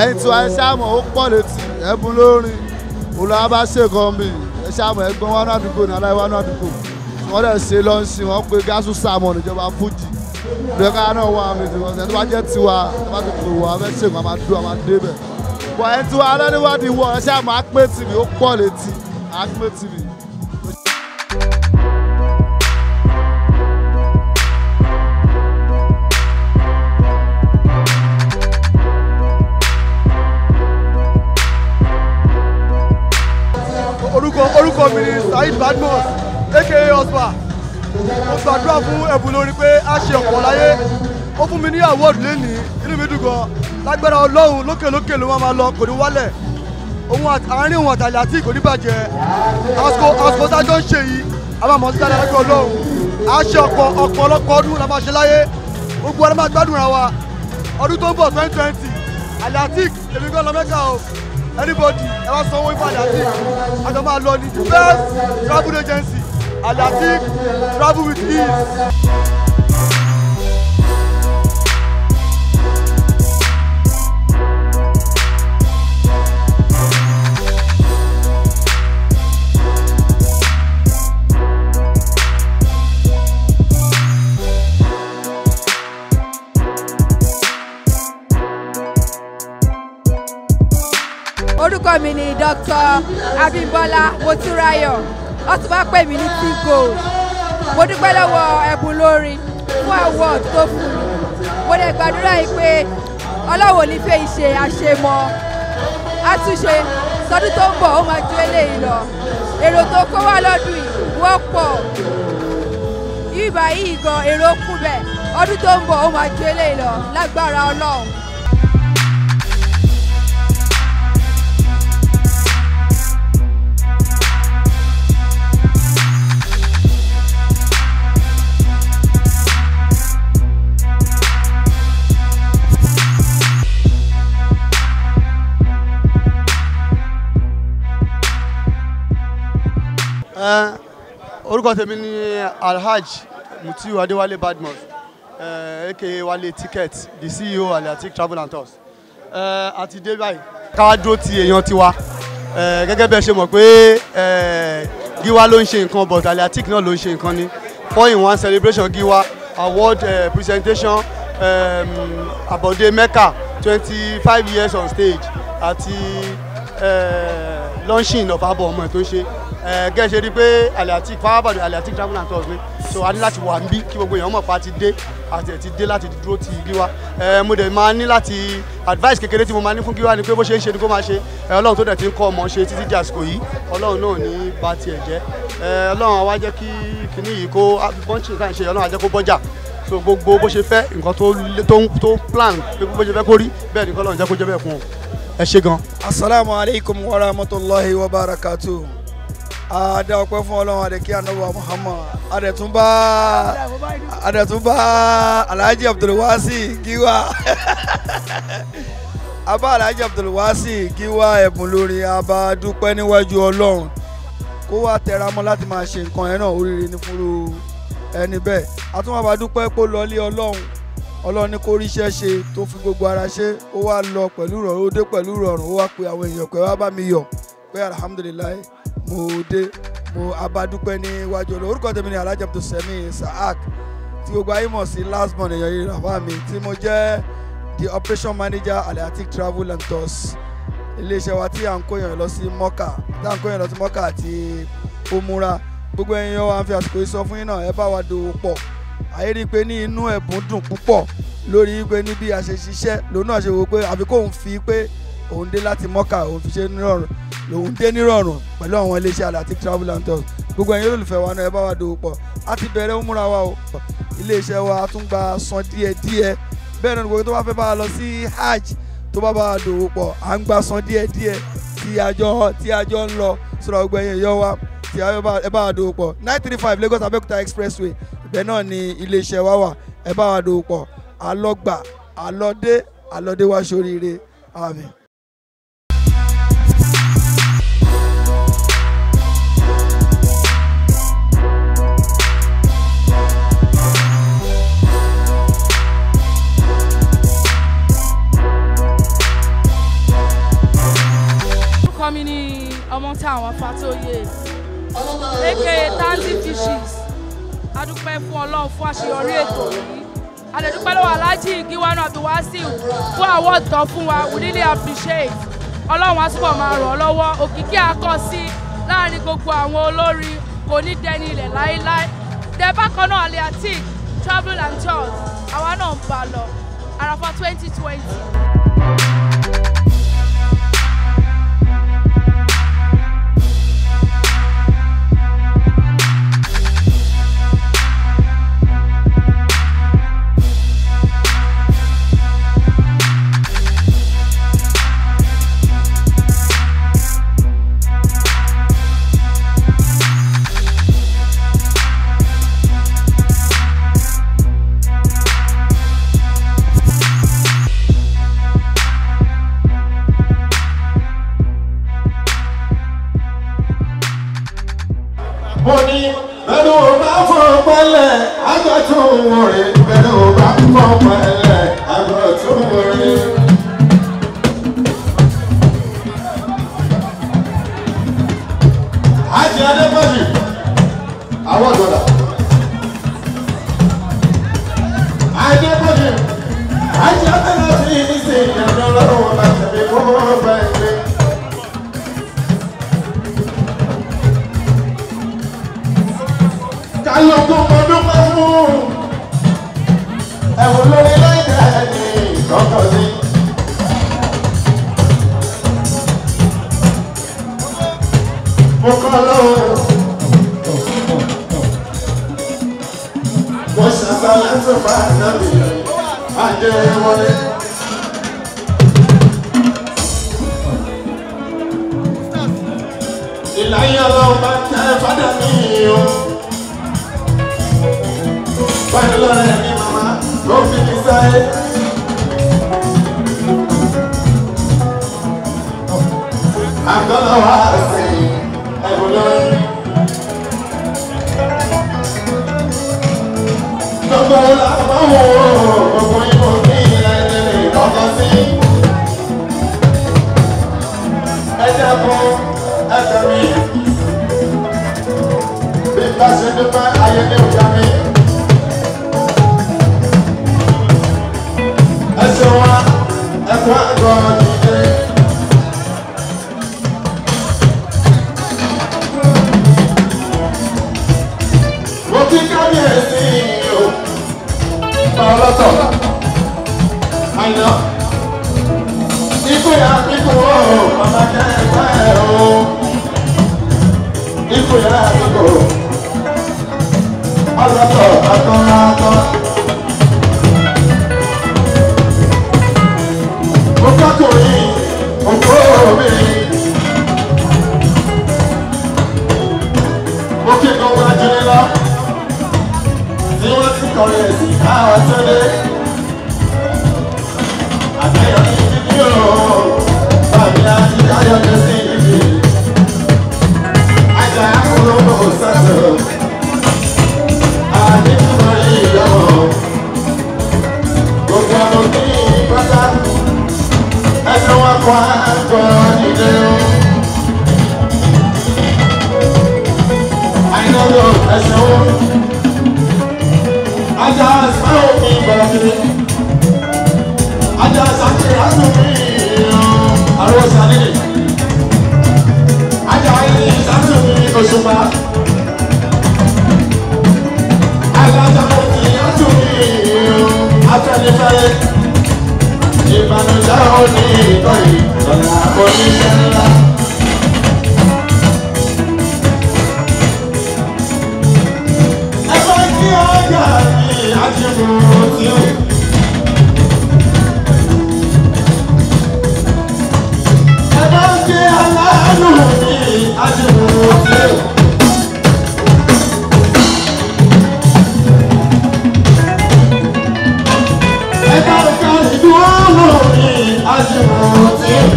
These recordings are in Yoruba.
ẹ̀yin tí wàá ṣàmọ̀ ó pọ̀ létí ẹ̀bùn lórin olùwà bá ṣèkan mi ẹ ṣàmọ̀ ẹ̀gbọ́n wa náà àdúgbò ní aláìwá náà àdúgbò wọ́n dẹ̀ ṣe lọ́ọ̀ṣì wọ́n pe gáàsù sàmọ̀ níjọba fújì ìgbẹ́ ká náà wà mí tí wọ́n ṣe tó bá jẹ́ tiwa tó bá ti pè wọ́n a fẹ́ ṣèkan a máa dúró a máa dé bẹ̀. bọ̀ ẹ̀ tiwa alẹ́niwádìí wọ̀ ẹ ṣàmọ̀ àpè tìmí ó pọ̀ létí àpè tìmí. orúkọ orúkọ mi ni saheed badmus aka ospa mo gbàdúrà fún ẹ̀bùn lórí pé a ṣe ọ̀pọ̀ láyé ó fún mi ní award lénìí inú mi dùn gan lágbára ọlọ́run lókè lókè ló máa ma lọ kò ní wálẹ̀ òun àti- àárín òun àtàlẹ́ àti kò ní bàjẹ́ àsìkò àsìkò tá a jọ ń ṣe yìí a máa mọ̀ sí dáadáa lágbára ọlọ́run a ṣe ọ̀pọ̀ ọ̀pọ̀lọpọ̀ ọdún la máa ṣe láyé gbogbo ọdún máa gbádùn ra wa ọdún tó ń bọ̀ twenty twenty aliatik èmi gan lọ mẹ́ka o anybody ẹ wá sanwó ifá aliatik àjọ máa lọ ní the best travel agency aliatik travel with ease. orúkọ mi ni dr abimbola motúráyọ wọ́n ti bá pè mí ní t-gold mo dúpẹ́ lọ́wọ́ ẹ̀bùn lórin fún award tó fún mi mo dẹ̀ gbàdúrà yìí pé ọlọ́wọ́ ní fẹ́ ìṣe àṣemọ́ àtúnṣe sọdún tó ń bọ̀ ó máa ju eléyìí lọ èrò tó kó wá lọ́dún yìí wọ́n pọ̀ ibà yìí gan èrò kún bẹ́ẹ̀ ọdún tó ń bọ̀ ó máa ju eléyìí lọ lágbára ọlọ́run. Ẹ, orúkọ tèmi ni alhaj mutiu adéwálé badmus ẹ, aka wálé ticket the ceo aliatic travel and tours ẹ, a ti dé báyìí ká dúró ti èèyàn tiwa ẹ, gẹ́gẹ́ bí ẹ ṣe mọ̀ pé ẹ, giwa ló ń ṣe nǹkan but aliatic náà ló ń ṣe nǹkan ni four in one celebration giwa award uh, presentation um, abode mecca twenty five years on stage àti uh, launching of abo ọmọ ẹ̀ tó ń ṣe gẹ́gẹ́ ṣe rí i pé aliatic fáwábàdàn aliatic travel and tours ni so a ní láti wà níbí kí gbogbo èèyàn mọ̀ pa ti dé àti ẹ̀ ti dé láti dúró ti giwa Eh, mo dẹ̀ máa ní láti advice kékeré tí mo máa ní fún giwa ni pé bó ṣe ń ṣe ni kó máa ṣe Eh, ọlọ́run tó dẹ̀ ti ń kọ́ ọmọ ṣe títí di àsìkò yìí ọlọ́run náà ní bá tiẹ̀ jẹ́ Eh, ọlọ́run àwa jẹ́ kí kinní yìí kó bọ́ǹchì tá à ń ṣe ọlọ́run á jẹ́ kó bọ́jà so gbogbo bó ṣe fẹ́ nǹkan tó lé- tó ń- tó plan pé bó ṣe fẹ́ kó rí bẹ́ẹ̀ ni kọ́ ọlọ́run jẹ́ kó jẹ́ bẹ́ẹ̀ fún ọ ẹ ṣe gan. asalaamu aleykum wa rahmatulahi wa barakatu ada ọpẹ́ fún Ọlọ́run adeke anabu muhammad adẹtunba adẹtunba alhaji abdulwasi giwa abá alhaji abdulwasi giwa ẹ̀bùn lórí abá dúpẹ́ níwájú Ọlọ́run kó wá tẹra mọ́ láti máa ṣe nǹkan yẹn náà oríire ní fúru ẹni bẹ́ẹ̀ àtúnwá bá dúpẹ́ pé ó lọ lé Ọlọ́run Ọlọ́run ní kó ríṣẹ́ ṣe tó fi gbogbo ara ṣe ó wá lọ pẹ̀lú ìrọ̀rùn ó dé pẹ̀lú ìrọ̀rùn ó wá pe àwọn èèyàn pé wá bá mi yọ̀ pé alhamdulilayi mo dé mo abadúpẹ́ níwájú Ọlọ́run orúkọ tèmi ni alhaji abdulsemi saak tí gbogbo ayé mọ̀ sí last born èèyàn yìí ràfà mi tí mo jẹ́ the operation manager aliatic travel and tours iléeṣẹ́ wa tí à ń kó èèyàn lọ sí mọ́kà tí à ń kó èèyàn lọ sí mọ́kà àti òmùra gbogbo ẹ̀yin wa ń fi àsìkò yìí sọ fún yín náà ẹ bá wa dòwò pọ̀ àyè rí i pé ní inú ẹ̀bùn dùn púpọ̀ lórí pé ní bí a ṣe ṣiṣẹ́ lòun náà ṣe wò pé àfi kóun fi pé òun dé láti mọ́kà òun fi ṣe nírọ̀rùn lòun dé nírọ̀rùn pẹ̀lú àwọn iléeṣẹ́ Alatic travel and tours gbogbo ẹ̀yin olólùfẹ́ wa náà ẹ bá wa dòwò pọ̀ a ti bẹ̀rẹ̀ múra wa o iléeṣẹ́ wa a tún gba san díẹ̀ díẹ̀ bẹ́ẹ̀ náà gbogbo tó bá fẹ́ bá wa lọ sí hajj tó bá bá wa dòwò pọ̀ à ń gba san díẹ̀ díẹ̀ tí àjọ tí àjọ ń lọ sọ̀rọ̀ gbogbo ẹ̀yin yọ wa tí ẹ bá wa dòwò pọ̀ nine three five Lagos Abẹ́òkúta expressway ibẹ̀ náà ni iléeṣẹ́ wa wà ẹ bá wa dòwò pọ̀ alọ́gbà alọ́dé alọ́dé wá sóríire àmín. dúpẹ́ fún ọlọ́run fún àṣeyọrí ètò yìí a lè dúpẹ́ lọ́wọ́ aláàjì gíwánú abdulwasiu fún award tán fún wa we really appreciate ọlọ́run á túbọ̀ máa ràn ọ́ lọ́wọ́ òkìkí akọ sí láàrin gbogbo àwọn olórin kò ní dẹni ilẹ̀ láéláé tẹ bákan náà aliatic travel and tours àwa náà ń bá a lọ àràfà twenty twenty. mo ní bẹ́ẹ̀ni o bá fọ́ pẹ́lẹ̀ agbẹ́tún wọ̀rẹ́ bẹ́ẹ̀ni o bá fọ́ pẹ́lẹ̀ agbẹ́tún wọ̀rẹ́. Ajé Adébọ̀jì, àwọn ọ̀dọ́dà. Adébọ̀jì, ajé Adébọ̀jì ní sè é ìyàrá lọ́wọ́ láti fi kó bẹ́ẹ̀ gbé. kálukú mo dúpẹ́ fún ẹ̀wọ̀n lórí lẹ́yìn ẹ̀ẹ́dì kọ́kọ́ sí. mo kọ́ lọ́wọ́ mo ṣàṣàlẹ̀ tó bá nàbì àjẹ wọlé. ìlàyé ọlọ́run bá tẹ́ fádà mí o báyìí lọ́rọ̀ ẹ̀ ní màmá ló fi mi sáyé. àgọ́lọ́ wa sí ẹ̀bùn lórí. gbogbo làbáwò gbogbo ìbò ní ẹ̀ẹ́dẹ̀rẹ̀ lọ́kọ̀ sí. ẹ dẹ́kun ẹ̀jẹ̀ mi. bí bá ṣe dúpẹ́ ayé ní ìjà mi. ẹsẹ̀ wa ẹ̀kọ́ àgọ́ dìde. mo kí kábíyèsí o ọlọ́tọ̀ àyàn ikú ya ikú o màmá kẹ́kẹ́ o ikú ya ikú o ọlọ́tọ̀ àtọ́rọ́tọ́. ọkùnrin òkú obìnrin. Mo kí gbogbo ajínigbé lọ. Tí wọ́n ti kọrin ẹ̀sìn káwọn tó dé. Àtẹ̀yọ̀ ní títí o. Bàbí àti Káyọ̀ ní sí ibi. Ajá akólóbó sẹ́sẹ̀. Àdìmọ̀ yìí lọ́wọ́. Gbogbo àwọn kí pátá ẹsẹ̀ wọn kọ́ àgọ́ nílé o. àìnáwó ẹsẹ̀ wọn. ajá sáwọn mi bọ̀rọ̀ kiri. ajá sàkè àtúnmí àrùn sàlẹ̀. ajá ayé sàtúnmí òṣùpá. alájà òkè àtúnmí afẹ́nifẹ́re ìbànújẹ́ òní ìtọ́yì lọ́la oníṣẹ́ ńlá. ẹgbẹ́ kí ọjà mi àjẹmọ́ tí ó. ẹgbẹ́ kí aláàánú mi àjẹmọ́ tí ó. ẹgbẹ́ kí ìdúró mi àjẹmọ́ tí ó.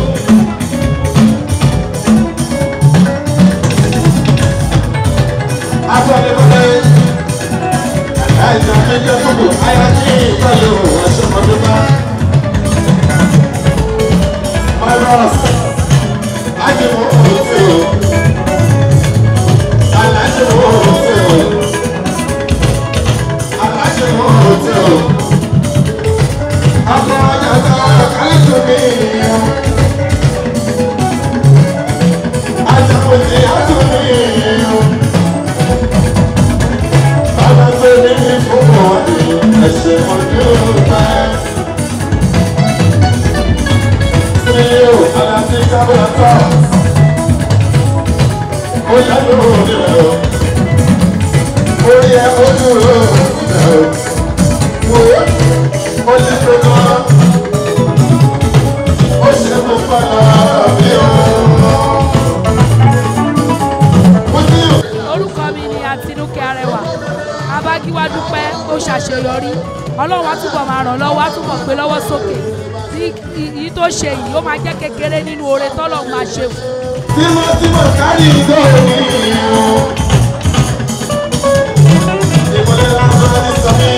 Agbọ́dẹ́gbọ́dẹ́ ẹ̀jẹ̀ méjì gbogbo ayé ní ìtọ́jú ẹ̀ṣọ́mọdúnmá. Virus ajẹ́mọ̀ òtí o. dúró wo ó ti tó náà ó ṣe mú padà bí ó. Mo ní orúkọ mi ni àtinúkẹ́ arẹwà abágíwá dúpẹ́ ó ṣàṣeyọrí ọlọ́run á túbọ̀ máa ràn lọ́wọ́ á túbọ̀ gbé lọ́wọ́ sókè tí èyí tó ṣe yìí ó máa jẹ́ kékeré nínú oore tọ́lọ́run máa ṣe fún un. tímọ́tímọ́ kárí ìgò ní ìlú. Ìmọ̀lẹ́ lásán ní sọ́mí.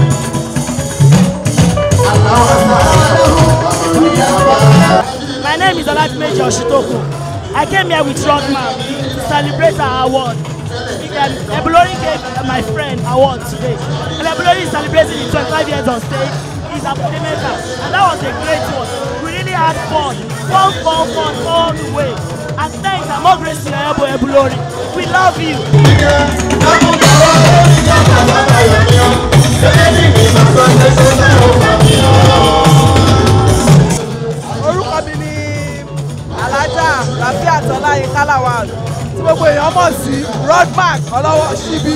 Aláwọ̀ sáà ló ń bá. My name is Oladimeji Oshitoko. I came here with Rodman to celebrate our award. Um, Ebulori gave uh, my friend award today. And Ebulori is celebrating his 25 years on stage. He's a playmaker. And that was a great one. We really had fun. Fun, fun, fun all the way. And thanks and more grace to your elbow, Ebulori. We love you. orúkọ mi ni alájà rafia tọ́láyé kálàwàl tí gbogbo èèyàn mọ̀ sí rodmark ọlọ́wọ́ síbí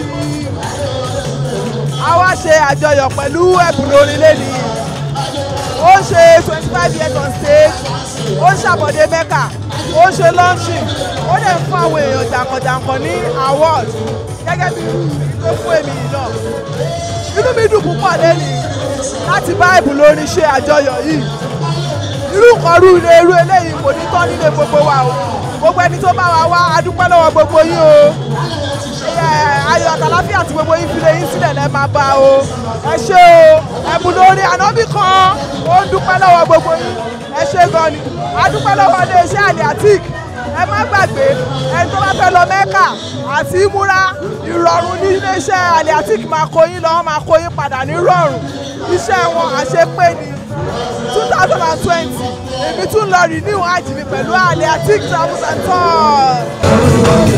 a wá ṣe àjọyọ̀ pẹ̀lú ẹ̀bùn lórí lẹ́ni ó ń ṣe twenty five years on stage ó ń ṣàbọ̀dé mẹ́kà ó ń ṣe launching ó dẹ̀ ń fún àwọn èèyàn jàǹkànjàǹkàn ní award gẹ́gẹ́ bí tó fún èmi yìí náà inú mi dùn púpọ̀ lẹ́ni láti bá ẹ̀bùn lórí ṣe àjọyọ̀ yìí irú kọrú ilé irú eléyìí kò ní tán nílé gbogbo wa o gbogbo ẹni tó bá wa wá adúpẹ́ lọ́wọ́ gbogbo yín o Ẹ, ayọ̀ àtàláfíà tí gbogbo yín fi lè yín sílẹ̀ lẹ́ máa bá o ẹ ṣé o ẹ̀bùn lórí ànábì kan ó ń dúpẹ́ lọ́wọ́ gbogbo yín ẹ ṣé gan ni adúpẹ́ lọ́wọ́ iléeṣẹ́ àlè àtìk ẹ má gbàgbé ẹni tó bá fẹ́ lọ mẹ́kà àti múra ìrọ̀rùn ní iléeṣẹ́ àlè àtìk máa kó yín lọ́wọ́ máa kó yín padà ní rọ̀rùn iṣẹ́ wọn àṣepé ni two thousand and twenty èmi tún lọ renew hajj mi pẹ̀lú àlè àtìk travels and tours.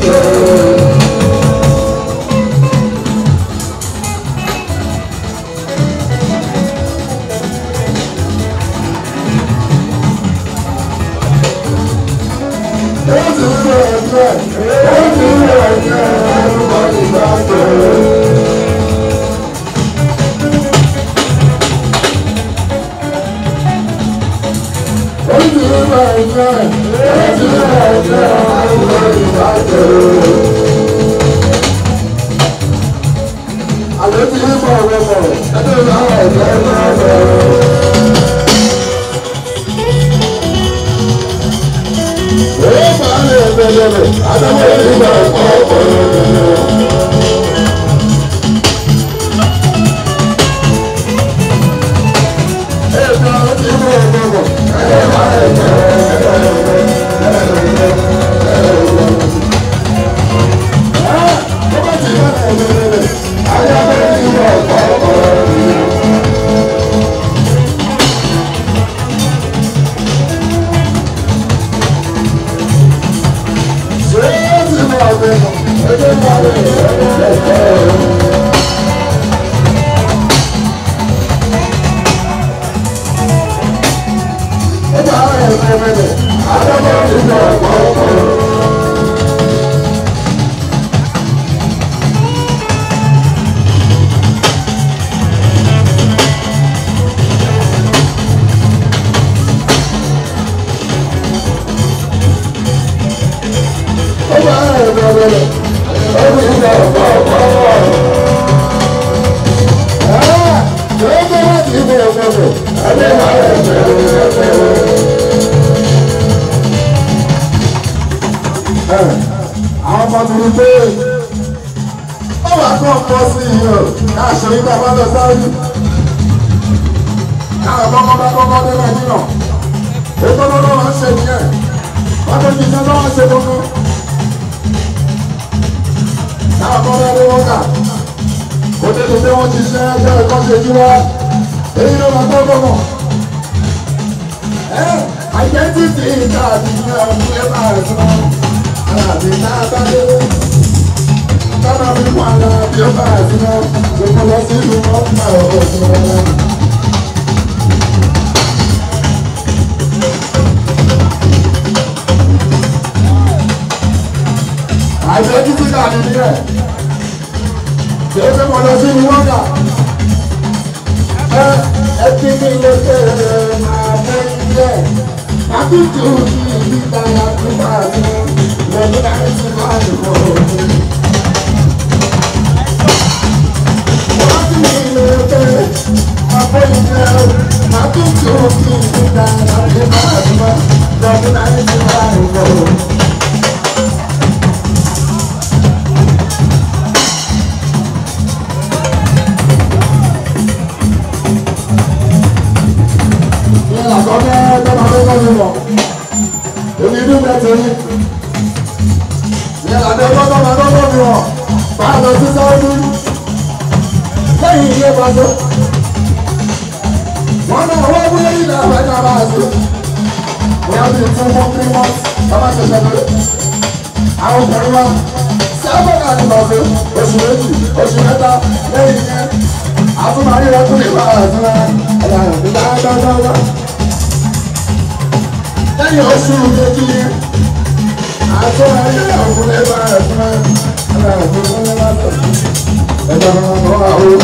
àwọn ọmọ mi ní pé ó wà kọ́ pọ̀ sí i o káàṣọ yìí bá bá lọ sáré káwọn kọ́kọ́ bá kọ́kọ́ dé nàìjíríà ètò lọ́wọ́ wọn ṣe nìyẹn wọ́n tó ti ṣe lọ́wọ́ ṣe gbogbo káwọn kọ́ bá dé wọ́n kà kó tètè pé wọ́n ti ṣe ẹgbẹ́ ẹ̀kọ́ ṣe jí wá èyí ló máa gbọ́ gbọ́mọ̀ ẹ identity card ní ọdún ẹ máa rẹ̀ sọ́ọ́ àbí náà bá dé. Tábà fi wà lọ bí ó bá àti náà, gbogbo lọ sí ìlú wọn ń bá ọ̀rọ̀ sí wọn náà. Àìsàn títí náà ní nílẹ̀. kìí ṣe mo lọ sí ní wọ́gà ẹ ẹ ti ní ilé ṣe máa fẹ́ ilé àtúntò ní ìgbà àtúntò àti lẹ́yìn láti ti máa ń bọ̀ òkè. wọ́n ti ní ilé ṣe máa fẹ́ ilé àtúntò ní ìgbà àtúntò àti lẹ́yìn láti ti máa ń bọ̀ òkè. ìyẹn làkọ́kẹ́ tọ́mọ tó kọ́ mi mọ̀ èmi inú bẹ́ẹ̀ ti rí ìyẹn làkọ́kẹ́ tọ́mọ tó kọ́ mi mọ̀ bá a lọ sí sáwọ́dú lẹ́yìn ilé pàṣẹ wọ́n náà wọ́n wúlé ilẹ̀ àbájá bá a sí wọ́n ti tún fún three months bàbá ṣẹ̀ṣẹ̀ lórí àwọn ọkùnrin wa sẹ́fẹ̀ náà ti lọ sí oṣù méjì oṣù mẹ́ta lẹ́yìn yẹn àtúmọ̀rí rẹ̀ tún lè bá a sí ẹ̀ ẹ̀yà ìdájọ́ lẹ́yìn oṣù méjì àtọ́ ayé ọ̀gbọ́n ẹ̀bá ẹ̀fọn ẹ̀rọ ẹ̀fọn ẹ̀rọ ẹ̀dá ọ̀rọ̀ àwọn.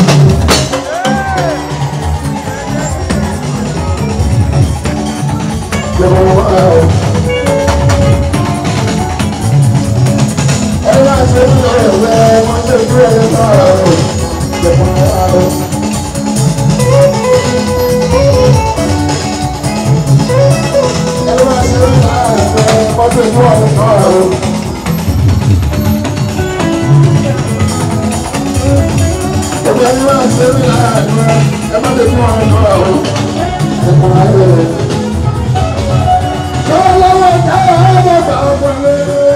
Ẹ̀rọ àti ẹ̀rọ ẹ̀wẹ̀ wọ́n ṣe ìdúró ẹ̀rọ sọ̀rọ̀ ẹ̀fọn ẹ̀rọ. Ẹ̀rọ àti ẹ̀rọ ẹ̀wẹ̀ wọ́n ṣe ìdúró ẹ̀rọ sọ̀rọ̀. Ẹgbẹ́ ẹni máa ṣe rí láàrin rẹ̀, ẹ má lè fún ọ̀rọ̀ náà o. Ẹ̀kọ́ ayé rẹ̀. Lọ́wọ́lọ́wọ́ káyọ̀ ọ̀rọ̀ bá ọkọ̀ rẹ̀.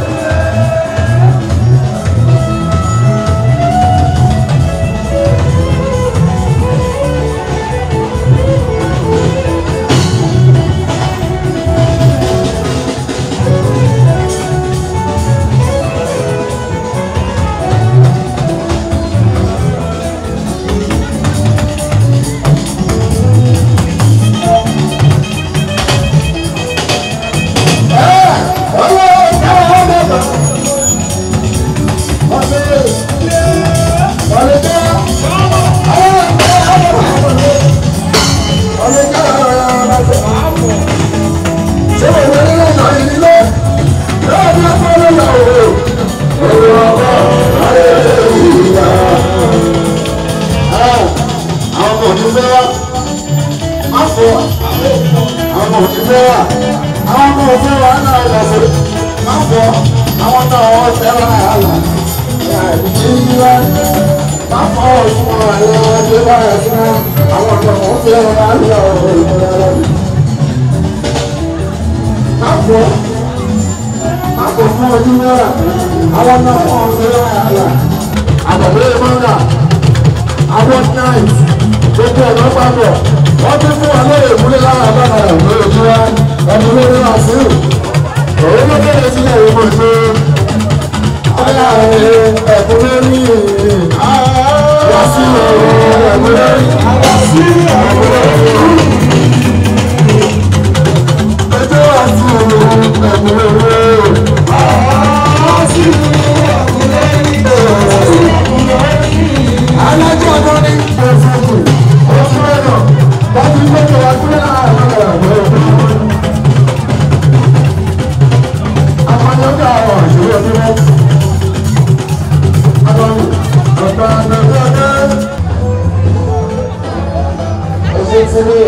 Àwọn ọmọ òfin fẹ́ wà, àwọn ọmọ òfin wà náà lọ sí má fọ àwọn náà wọ́n fẹ́ràn àhàlà ìdílé má fọ òfin wọn àlẹ́ wọn tó bá yẹ fún àwọn náà wọ́n fẹ́ràn àhàlà ọ̀rọ̀ ìmọ̀lẹ́ ọlọ́dún. má fọ má fọ fún ojú náírà àwọn náà wọ́n fẹ́ràn àhàlà àgbàdo ìmọ̀lá àwọn náìt gbogbo ọ̀nà papọ̀ wọ́n ti fún wa lóye ìmúlẹ̀ lára àbára ìwé ìjọba ẹni lórí àṣírí òun ló bẹ̀rẹ̀ sílẹ̀ ìwé mọ̀ sí ọ̀la ẹ̀kún lórí wàásù ẹ̀kún lórí wàásù ẹ̀kún lórí ẹjọ́ wàásù ẹ̀kún lórí wàásù ẹ̀kún lórí alájọ ọdún ní ẹ̀fọ́kù ọ̀fun ẹ̀nà wọ́n ti gbẹ́jọ wá sílẹ̀ láàárín àwọn ọ̀dọ́ àpànyọ́gà àwọn àṣírí ọdún wọn. Adọ́nù ọ̀gbà nàìjíríà ẹ̀ṣẹ̀ ti rí.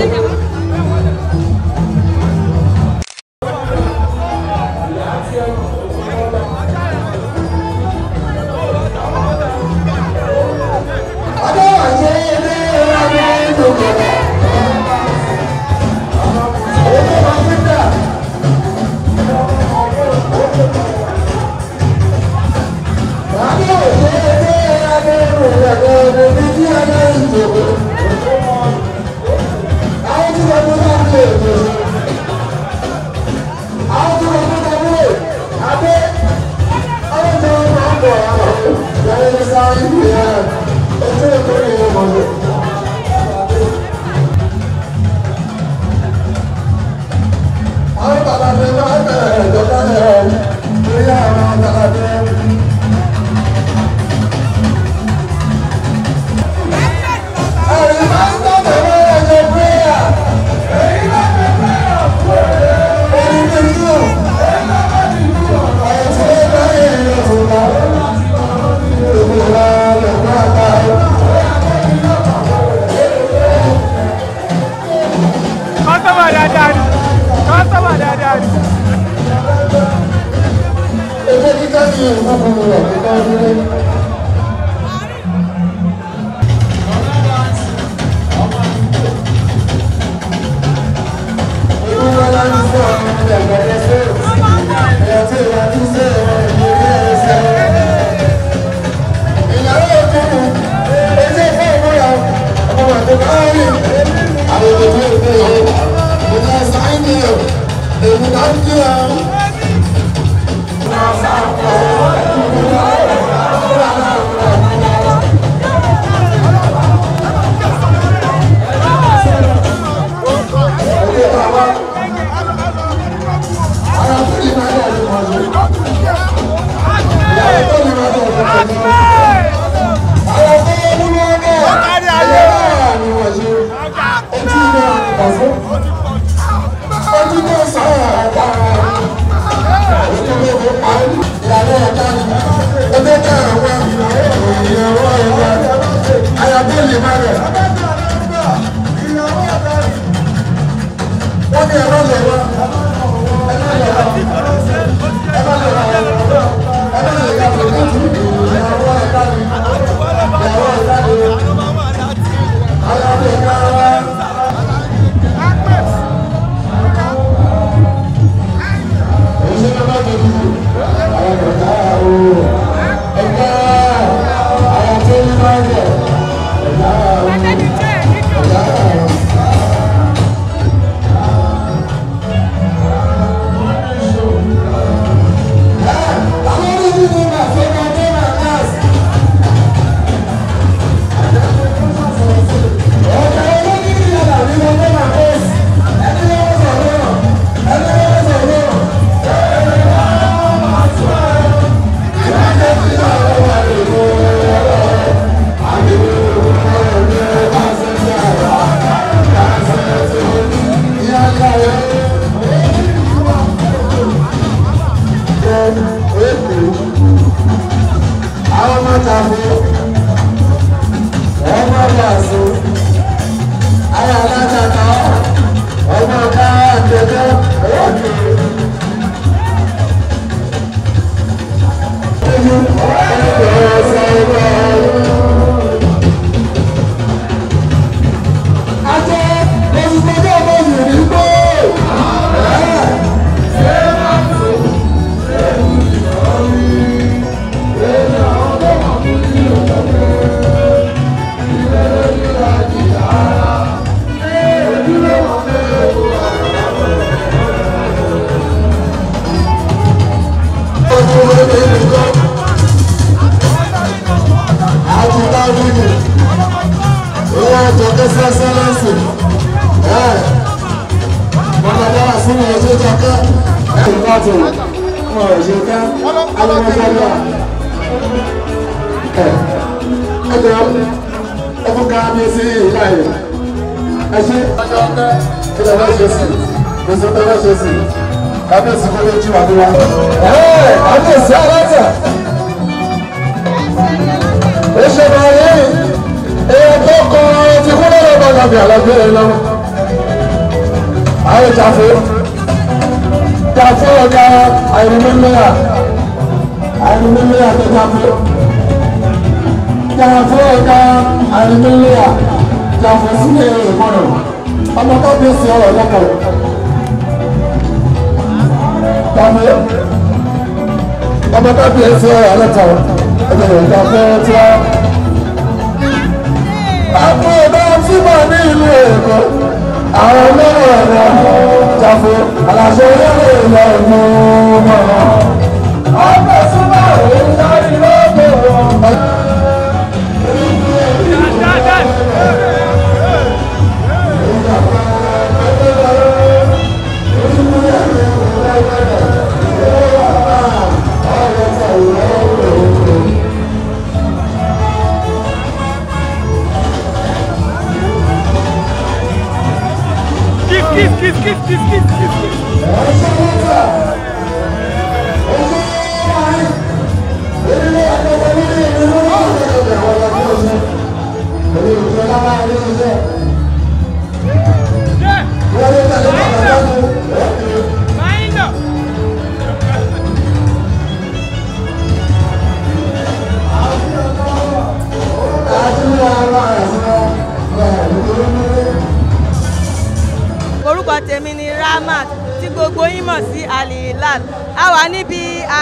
orúkọ tèmi ni Ramat tí gbogbo yín mọ̀ sí Al-Hilal a wà níbi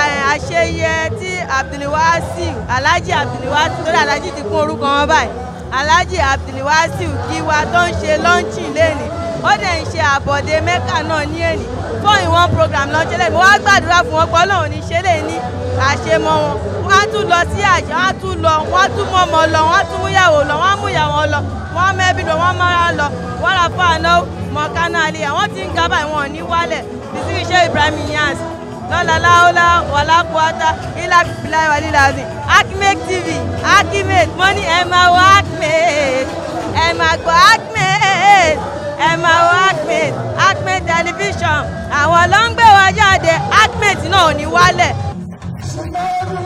àṣeyẹ tí Abdulwasiu Alhaji Abdulwasiu lórí Alhaji ti kún orúkọ wọn báyìí Alhaji Abdulwasiu Giwa tó ń ṣe lọ́ńchìn lẹ́nìí ó dẹ̀ ń ṣe àbọ̀dé mẹ́kà náà ní èní fún ìwọ̀n program náà ṣẹlẹ̀ mo wá gbàdúrà fún wọn pé ọlọ́run ní ṣe lè ní àṣemọ wọn wọn á tún lọ sí àjọ wọn á tún lọ wọn á tún mú ọmọ lọ wọn á tún mú ìyàwó lọ wọn á mú ìyàwó lọ wọn á mẹ́bí lọ wọn á mára lọ wọn á fà náà mọ̀kánná alẹ́ àwọn tí ń ga báyìí wọn ò ní wálẹ̀ bísí iṣẹ́ Ibrahim Niass lọ́la láọ́lá wàlá kúwátá ilá bíbélà wàlílàzìn Akimed TV Akimed mo ní ẹ máa wọ Akimed ẹ máa gbọ́ Akimed ẹ máa wọ Akimed Akimed tẹlifíṣàn àwọn ló ń gbé wa jáde Akimed náà ò ní wálẹ̀.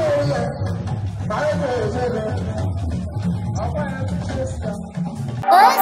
Oh